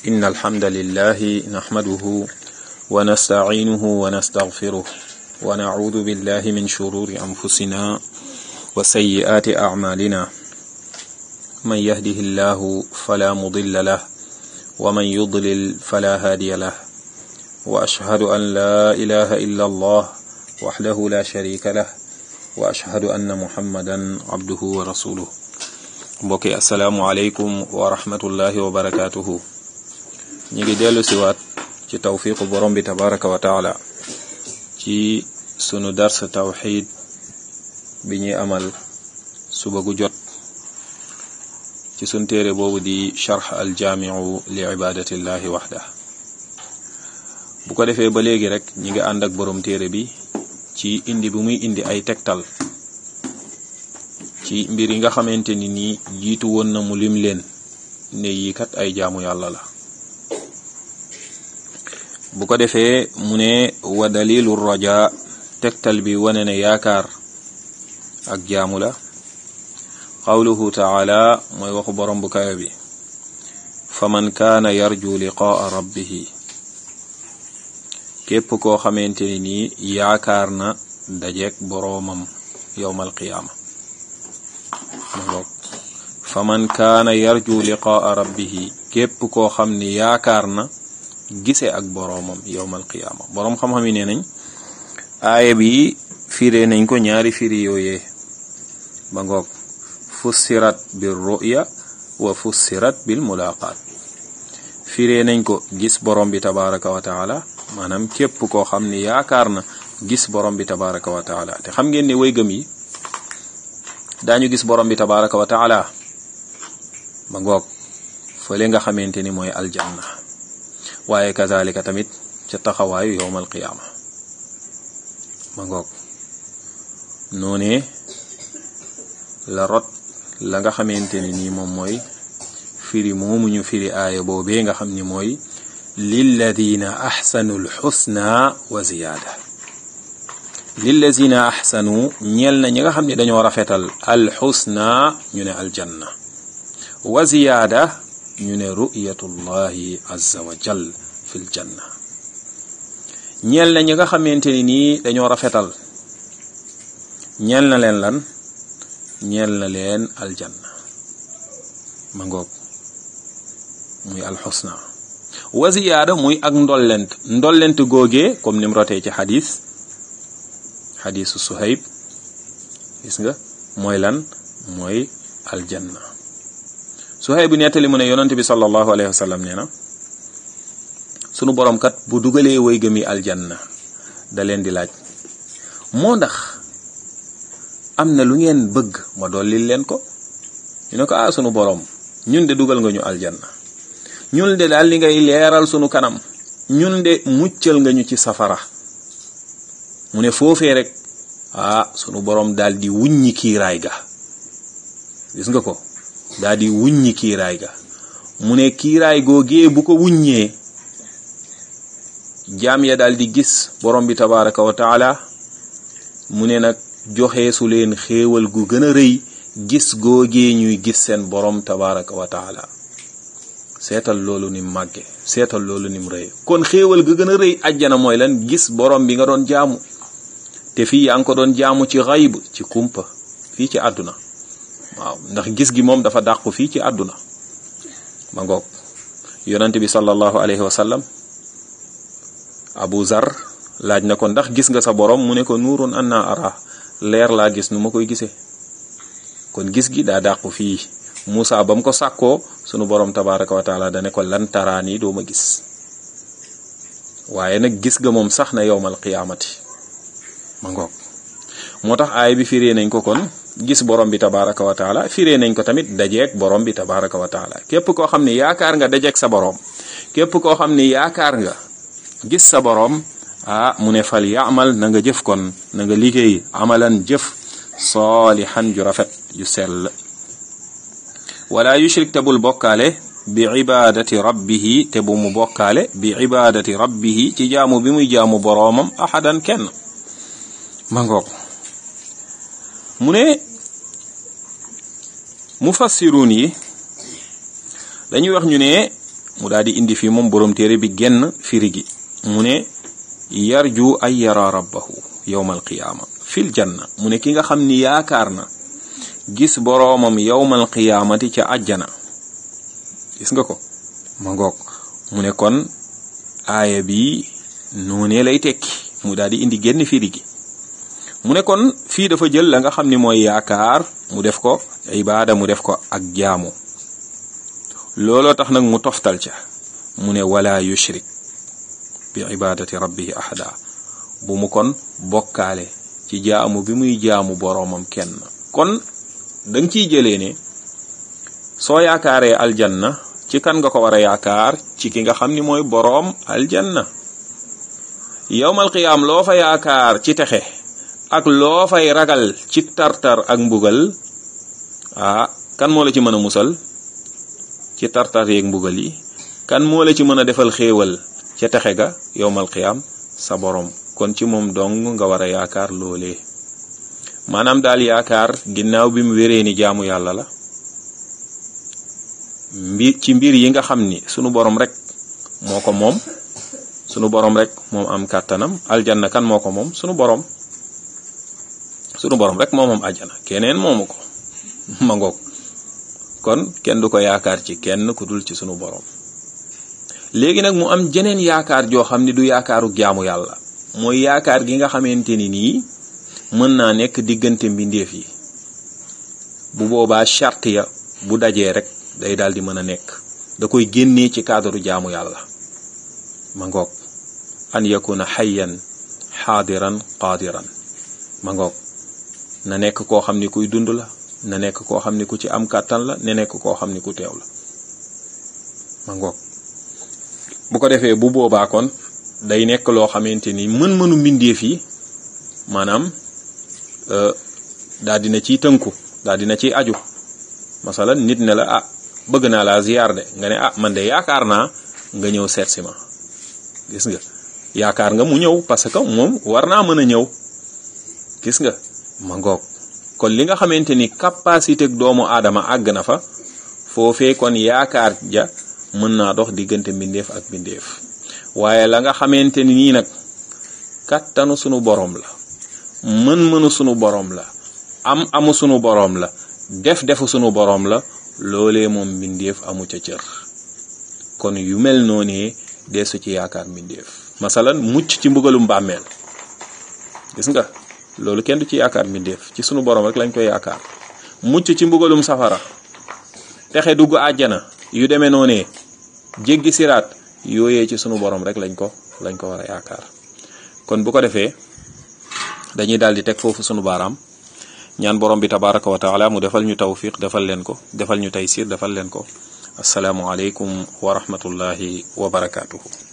إن الحمد لله نحمده ونستعينه ونستغفره ونعوذ بالله من شرور أنفسنا وسيئات أعمالنا من يهده الله فلا مضل له ومن يضلل فلا هادي له وأشهد أن لا إله إلا الله وحده لا شريك له وأشهد أن محمدا عبده ورسوله mbokki asalaamualeykum wa rahmatullahi wa barakaatuhu ñu ngi dellu siwaat ci tawfiqu borom bi tabaraka wa taala ci sunu dars tawxid bi ñuy amal suba gu jot ci sun téere boobu di charx aljaamiu li ibadatillahi waxda bu ko defee ba léegi rek ñi ngi ànd ak borom téere bi ci indi bi muy indi ay tegtal ci mbir yi nga xamante ni nii jiitu woon na mu lim leen ne yi kat ay jaamu yàlla la bu ko defee mu ne wa dalilu raja tegtal bi wane ne yaakaar ak jaamu la qawluhu taala mooy waxu borom bu kawe bi fa man kaana yarju liqaa rabbihi képp koo xamante ni nii yaakaar na dajeek boroomam yowmal qiyaama fa man kaana yarju liqaa rabbihi képp koo xam ni yaakaar na gise ak boroomam yowmal qiyaama boroom xam-xam yi nee nañ aaya bi firee nañ ko ñaari firi yooyee ba ngoog fussirat bil ruya wa fussirat bil mulaqaat firee nañ ko gis borom bi tabaraka wa taala maanaam képp koo xam ni yaakaar na gis borom bi tabaraka wa taala te xam ngeen ne way gëm yi daañu gis borom bi tabaraka wa taala ba ngoog fële nga xamante ni mooy aljanna waaye kazalika tamit ca taxawaayu yowmal qiyaama ba ngoog noonee la rot la nga xamante ni nii moom mooy firi moomu ñu firi aaya boobee nga xam ni mooy lilladina axsanu alxusna wa ziyaada lillazina axsanu ñeel na ñi nga xam ne dañoo rafetal alxusna ñu ne aljanna wa ziyaada ñu ne ru'yatullahi azza wa jal fil janna ñeel na ñi nga xamante ni nii dañoo rafetal ñeel na leen lan ñeel na leen aljanna ma ngoog muy alxusna wa ziyaada muy ak ndollent ndollent googee comme ni mu rotee ci xadis xadisu suhayb gis nga mooy lan mooy aljanna suhayb bu nettali mu ne yonent bi sallallahu alayhi wa sallam nee na sunu borom kat bu dugalee way gëmi aljanna da leen di laaj moo ndax am na lu ngeen bëgg ma dollil leen ko ñu ne ko ah sunu borom ñun de dugal nga ñu aljanna ñun de daal li ngay leeral sunu kanam ñun de muccal nga ñu ci safara mu ne foofee rek ah sunu borom daal di wuññi kiiraay ga gis nga ko daal di wuññi kiiraay ga mu ne kiiraay googee bu ko wuññee jaam ya daal di gis borom bi tabaraka wa taala mu ne nag joxe su leen xéewal gu gën a rëy gis googee ñuy gis seen borom tabaraka wa taala seetal loolu nim màgge seetal loolu nim rëy kon xéewal ga gën a rëy ajjana mooy lan gis borom bi nga doon jaamu te fii yaa ngi ko doon jaamu ci xayb ci kumpa fii ci àdduna waaw ndax gis gi moom dafa dàqu fii ci àdduna ma ngoog yonent bi sallallahu alayhi wa sallam abu zar laaj na ko ndax gis nga sa borom mu ne ko nuurun anna ara leer laa gis nu ma koy gisee kon gis gi daa dàqu fii Muusa ba mu ko sàkkoo sunu borom tabaraka wa taala dane ko lan taraan yi doo ma gis waaye nag gis ga moom sax na yowmal qiyaamati ma ngoog moo tax aay bi firee nañ ko kon gis borom bi tabaraka wa taala firee nañ ko tamit dajeek borom bi tabaraka wa taala képp koo xam ne yaakaar nga dajeek sa borom képp koo xam ne yaakaar nga gis sa borom ah mu ne fal yaamal na nga jëf kon na nga liggéey amalan jëf saalihan ju rafet ju sell wala yushrik te bul bokkaale bi ibadati rabbihi te bu mu bokkaale bi ibadati rabbihi ci jaamu bi muy jaamu boroomam ahadan kenn ma ngoog mu ne mufassiruun yi dañuy wax ñu ne mu daal di indi fii moom boroom téere bi genn firi gi mu ne yarju ay yara rabbahu yowmal qiyaama fil janna mu ne ki nga xam ni yaakaar na gis boroomam yowmal qiyaamati ca àjjana gis nga ko ma ngoog mu ne kon aaya bi noonee lay tekki mu daal di indi genn firi gi mu ne kon fii dafa jël la nga xam ni mooy yaakaar mu def ko ibaada mu def ko ak jaamu looloo tax nag mu toftal ca mu ne wala yushrik bi ibadati rabbihi ahada bu mu kon bokkaale ci jaamu bi muy jaamu boroomam kenn kon danga ciy jëlee ne soo yaakaaree aljanna ci kan nga ko war a yaakaar ci ki nga xam ni mooy boroom aljanna yowmal qiyaam loo fa yaakaar ci texe ak loo fay ragal ci tartar ak mbugal ah kan moo la ci mën a musal ci tartar yeeg mbugal yi kan moo la ci mën a defal xéewal ca texe ga yowmal qiyaam sa borom kon ci moom dong nga war a yaakaar loolee maanaam daal yaakaar ginnaaw bi mu wéree ni jaamu yàlla la mbir ci mbir yi nga xam ni sunu borom rek moo ko moom sunu borom rek moom am kàttanam aljanna kan moo ko moom sunu borom sunu borom rek moo moom aljana keneen moomu ko ma ngoog kon kenn du ko yaakaar ci kenn ku dul ci sunu borom léegi nag mu am jeneen yaakaar joo xam ni du yaakaaru jaamu yàlla mooy yaakaar gi nga xamante ni nii mën naa nekk diggante mbindeef yi bu boobaa charte ya bu dajee rek day daal di mën a nekk da koy génnee ci cadre jaamu yàlla ma ngoog an yakuna xayyan xaadiran qaadiran ma ngoog na nekk koo xam ni kuy dund la na nekk koo xam ni ku ci am kàttan la na nekk koo xam ni ku teew la ma ngoog bu ko defee bu boobaa kon day nekk loo xamante ni mën-mënu mbindeef yi maanaam daa dina ciy tënku daa dina ciy aju masalan nit ne la ah bëgg naa laa ziyaar de nga ne ah man de yaakaar naa nga ñëw seet si ma gis nga yaakaar nga mu ñëw parce que moom war naa mën a ñëw gis nga ma ngoog kon li nga xamante ni capacité doomu aadama àgg na fa foofee kon yaakaar ja mën naa dox diggante mbindeef ak mbindeef waaye la nga xamante ni nii nag kattanu sunu boroom la mën-mënu sunu boroom la am amu sunu boroom la def defu sunu boroom la loolee moom mbindeef amu ca cër kon yu mel noonee deesu ci yaakaar mbindeef masalan mucc ci mbugalum bàmmeel gis nga loolu kenn du ci yaakaar mbindeef ci sunu boroom rek lañ koy yaakaar mucc ci mbugalum safara texe dugg àjjana yu demee noonee jéggi siraat yooyee ci sunu borom rek lañ ko lañ ko war a yaakaar kon bu ko defee dañuy daal di teg foofu sunu baaraam ñaan borom bi tabaraka wa taala mu defal ñu tawfiq defal leen ko defal ñu taysir defal leen ko asalaamualeykum wa rahmatullahi wa barakaatuhu